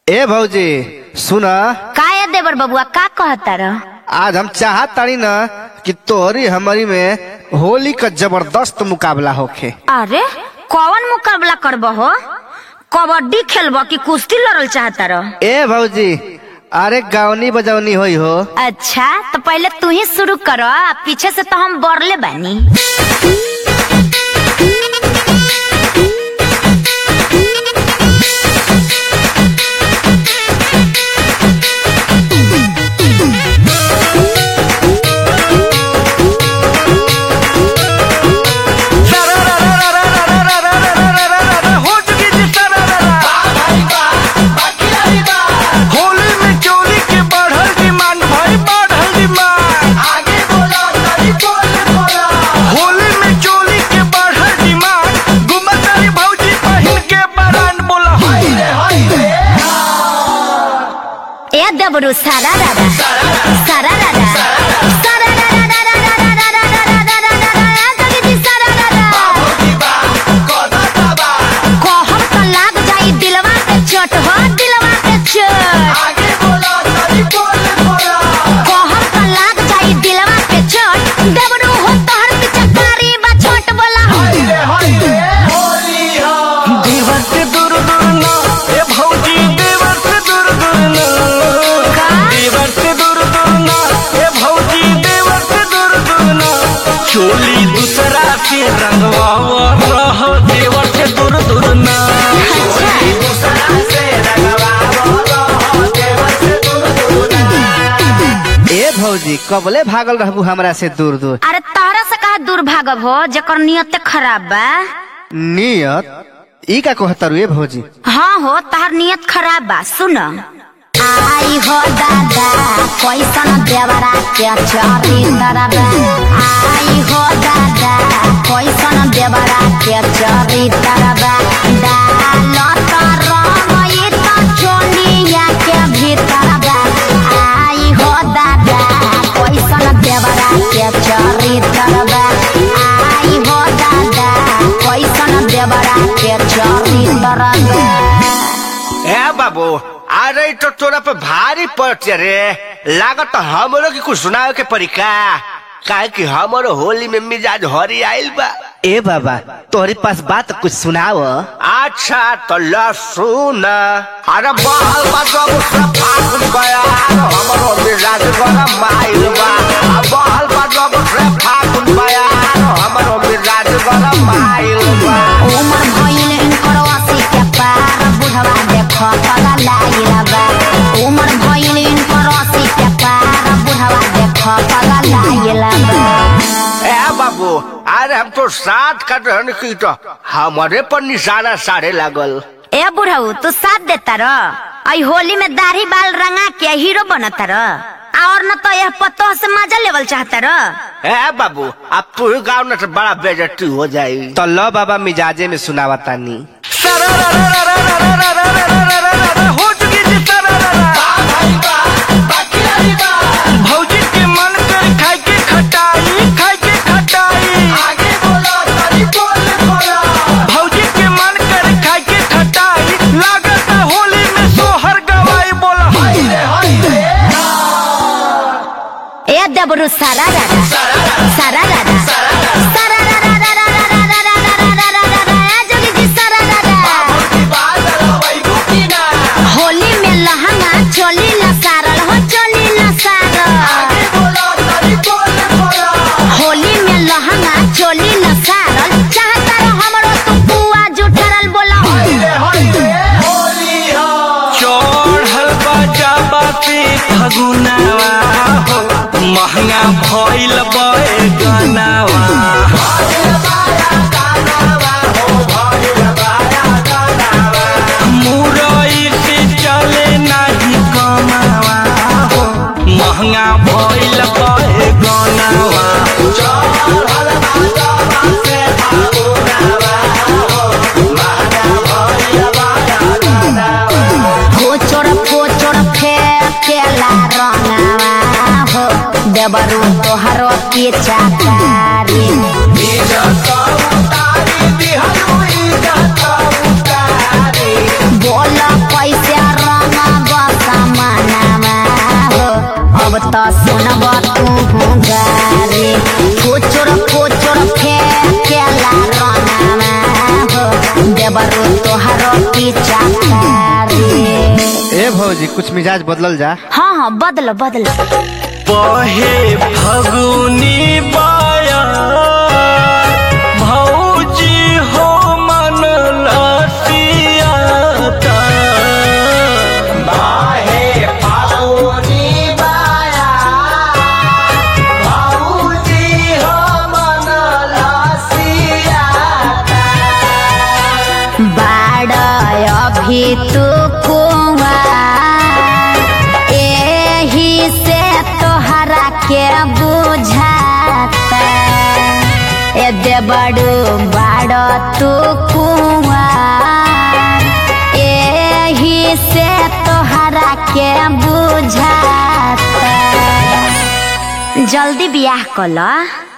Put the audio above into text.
ए भौजी सुन काय देवर बबुआ का कहता रह आज हम चाहत तानी न कि तोहरी हमारी में होली का जबरदस्त मुकाबला होखे अरे कौन मुकाबला करब हो कबड्डी खेलब कि कुश्ती लड़ल चाहता रह ए भौजी अरे गावनी बजौनी होई हो अच्छा तो पहले तू ही शुरू करो आ पीछे से तो हम बरले बानी होली में चोरी के बढ़ल डिमांड भाई बढ़ल डिमांड होली में चोरी के बढ़ल डिमांड गुमतारी भौजी पहिन के बरान बोला हाय रे हाय रे ए देवरू सारा रारा सारा रारा सारा रारा रारा रारा रारा रारा रारा रारा जगदी सारा रारा कहम तो लाग जाई दिलवा के चोट हो दिलवा के चोट कहम तो लाग जाई दिलवा के चोट देवरू हो तोहर पिचकारी बा छोट बोला देवर से दूर दूर ना ए भौजी देवर से दूर दूर ना का? देवर से दूर दूर ना ए भौजी देवर से दूर दूर ना चोली दूसरा के रंगवा रह देवर से दूर दूर ना ए भौजी कबले भागल रहबू हमरा से दूर दूर अरे तहरा से कहा दूर भागब हो जेकर नियत खराब बा नियत ई का कहतारू ए भौजी हाँ हो तहर नियत खराब बा सुन आई हो दादा कैसन देवरा के चरी तरबा आई हो दादा कैसन देवरा के चरी तरबा डाल तर रंगई त चोलिया के भीतर बा आई हो दादा कैसन देवरा के चरी तरबा आई हो दादा कैसन देवरा के चरी तरबा ए बाबू अरे तो तोरा पे भारी पड़ते रे लागत हमरो की कुछ सुनावे के पड़ी का काहे कि हमरो होली में मिजाज हरी आइल बा ए बाबा तोहरे पास बात कुछ सुनाव अच्छा तो ला सुन अरे बाल बा जब से फागुन गया हमरो मिजाज गरम आइल बा आ बाल बा जब से फागुन गया हमरो मिजाज गरम आइल बा उमर भइल इनकर अस्सी के पार बुढ़वा देख पगा लागिल बा उमर भइल इनकर अस्सी के पार बुढ़वा देख पगा लागिल बा ए बाबू अरे हम तो साथ कर रहन की तो हमारे पर निशाना साढ़े लागल ए बुढ़ऊ तू साथ देता र आई होली में दाढ़ी बाल रंगा के हीरो बनता र और न तो यह पत्तो से मजा लेवल चाहता र ए बाबू अब तू ही गाँव न तो बड़ा बेजती हो जाई तो लो बाबा मिजाजे में सुनावा तानी हो चुकी जी भौजी के मन कर खाए के खटाई खाए के खटाई भौजी के मन कर खाए के खटाई लागत होली में सोहर गवाई बोला हाय रे हाय रे ए देबरू सारा रारा सारा रारा सारा रारा रारा रारा रारा रारा रारा रारा जोगी जी सारा रारा होली में लहंगा चोली लसारल हो चोली लसारल होली में लहंगा चोली लसारल चाहता रहो हमरो तू पुआ जुठरल बोला चढ़ल बाजा बाते फगुनावा हो महंगा भइल बे गनावा मुरई से चले नाही कमावा हो महंगा भइल बे गनावा फोचोर फोचोर फेकेला रंगावा हो देबरू तोहरो की चाकारी बोल कैसे रंग ए भौजी कुछ मिजाज बदलल जा हाँ हाँ बदलो बदलो बहे फगुनी बाया भौजी हो मन लसियाता बाहे पाउनी बाया भाऊजी हो मन लसियाता बाड़ अभी तू कुआ एही से तोहरा के बुझाता ए देबड़ू बाड़ तू कुआ एही से तोहरा के बुझाता जल्दी बियाह कल